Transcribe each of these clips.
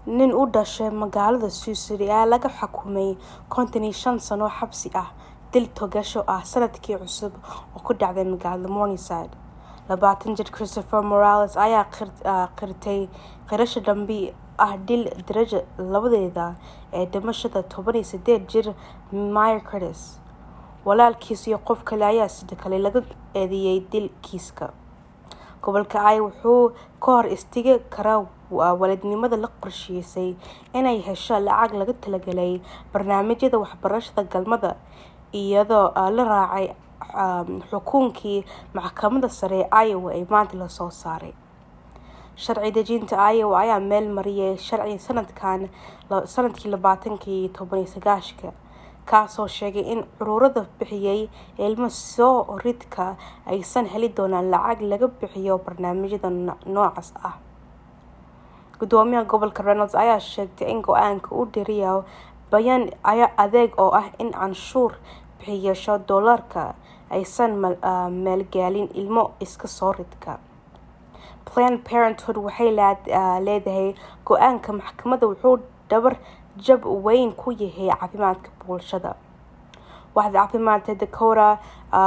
nin u dhashay magaalada Sicily ayaa laga xukumay konton iyo shan sano xabsi ah dil togasho ah sanadkii cusub oo ku dhacday magaalada Morningside. labaatan jir Christopher Morales ayaa qirtay qirasho dambi ah dil darajo labadeeda ee dhimashada toban iyo sideed jir Maya Curtis. Walaalkiis iyo qof kale ayaa sidoo kale laga eedeeyay dil kiiska. Gobolka Iowa wuxuu ka hor istaagi karaa waalidnimada la qorsheysay inay hesho lacag laga talagalay barnaamijyada waxbarashada galmada iyadoo la raacay xukunkii maxkamadda sare ee Iowa ee maanta la soo saaray. Sharci dejinta Iowa ayaa meel mariyay sharci sanadkan sanadkii labaatankii toban iyo sagaashka kaasoo sheegay in ururada bixiyay ilmo soo ridka aysan heli doonin lacag laga bixiyo barnaamijyada noocaas ah. Gudoomiyaha gobolka Reynolds ayaa sheegtay in go-aanka uu dirayo bayaan adag oo ah in canshuur bixiyayaasha doolarka aysan maalgelin ilmo iska soo ridka. Planned Parenthood waxay leedahay go-aanka maxkamadda wuxuu dabar jab weyn ku yahay caafimaadka bulshada. Waaxda caafimaadka Dakota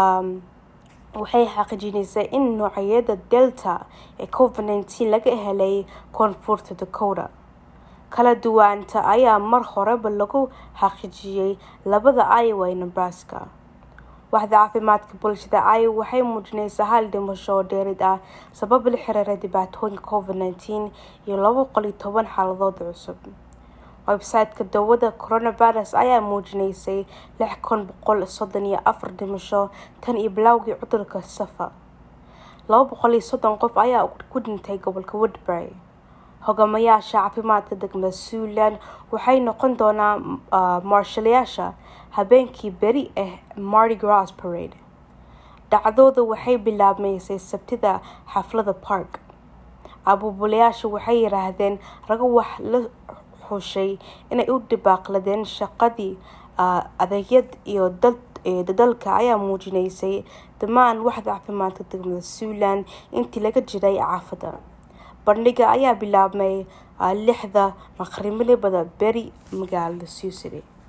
waxay xaqiijisay in noocyada Delta ee Covid-19 laga helay Koonfurta Dakota. Kala duwanaanta ayaa mar horeba lagu xaqiijiyay labada Iowa iyo Nebraska. Waaxda caafimaadka bulshada Iowa waxay muujinaysaa hal dhimasho oo dheeraad ah sabab la xiriira dhibaatooyinka Covid-19 iyo laba boqol iyo toban xaaladood cusub. Website-ka daawada coronavirus ayaa muujinayay lix kun boqol soddon iyo afar dhimasho tan iyo bilowgii cudurka SAFA. laba boqol iyo soddon qof ayaa ku dhintay gobolka Woodbury. Hogaamiyayaasha caafimaadka degmada Siouxland waxay noqon doonaan maareyshayaasha habeenkii beri ee Mardi Gras Parade. Dhacdadu waxay bilaabmaysay Sabtida xaafadda Park. Abaabulayaashu waxay yiraahdeen ragga wax la xushay inay u dhaqaaqeen shaqadii adeegyada iyo dadaalka ayaa muujinayay dhammaan waaxda caafimaadka degmada Siouxland intii laga jiray xaafadda. Bandhigga ayaa bilaabmay lixda maqribnimo beri magaalada Sioux City.